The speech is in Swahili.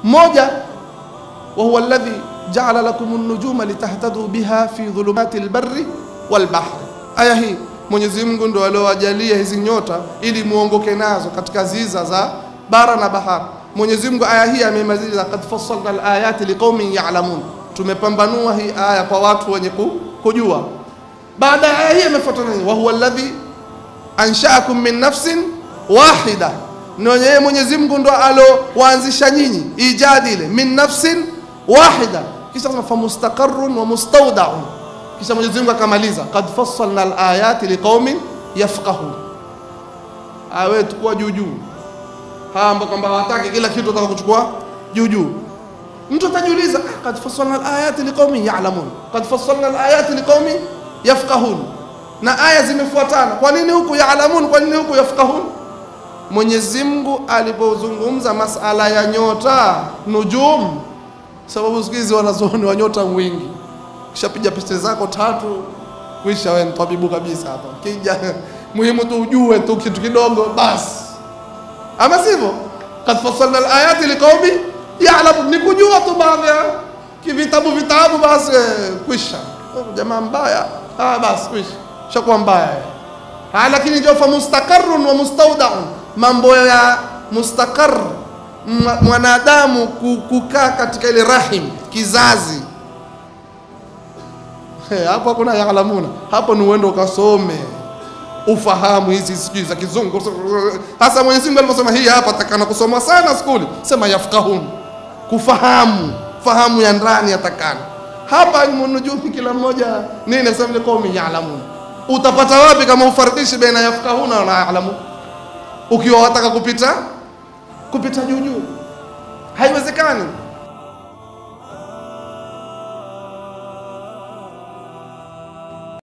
moja wa huwa alladhi jaala lakum an-nujuma litahtadu biha fi dhulumati al-barri wal-bahri. Aya hii Mwenyezi Mungu ndo aliowajalia hizi nyota ili muongoke nazo katika ziza za bara na bahari. Mwenyezi Mungu aya hii amemaliza, qad fassalna al-ayati liqaumin ya'lamun, tumepambanua hii aya kwa watu wenye ku- kujua. Baada ya aya hii imefuatana nini? wa huwa alladhi anshaakum min nafsin wahida, ni yeye Mwenyezi Mungu ndo alowaanzisha nyinyi ijadi ile min nafsin wahida, kisha sema famustaqarrun wa mustawdaun, kisha Mwenyezi Mungu akamaliza qad fassalna alayati liqaumin yafqahun. Awe tukua juu juu, hawa ambao kwamba hawataki kila kitu wataka kuchukua juu juu. Mtu atajiuliza ah, qad fassalna alayati liqaumin ya'lamun, qad fassalna alayati liqaumin yafqahun, na aya zimefuatana. Kwa nini huku ya'lamun? Kwa nini huku yafqahun? Mwenyezi Mungu alipozungumza masala ya nyota nujum, sababu siku hizi wanazuoni wa nyota wingi, kishapiga pete zako tatu, kwisha wewe ni tabibu kabisa hapa. Kija muhimu tu ujue tu kitu kidogo basi, ama sivyo? Qad fassalna alayati liqaumi ya'lamun, ni kujua tu baadhi ya kivitabu vitabu, basi eh, kwisha. Oh, Jamaa mbaya, ah, basi kwisha, shakuwa mbaya eh. Ha, lakini ndio fa mustaqarrun wa mustawdaun, mambo ya mustaqar mwa- mwanadamu ku- kukaa katika ile rahim kizazi He, hapo hakuna yaalamuna, hapo ni uende ukasome ufahamu hizi sijui za kizungu. Hasa Mwenyezi Mungu alivyosema hii hapa, takana kusoma sana skuli, sema yafqahun, kufahamu fahamu ya ndani yatakana. Hapa ni nujumi, kila mmoja nini nasema ile qaumi yaalamun. Utapata wapi kama ufarikishi baina yafqahuna na yaalamun, ukiwa wataka kupita kupita juu juu, haiwezekani.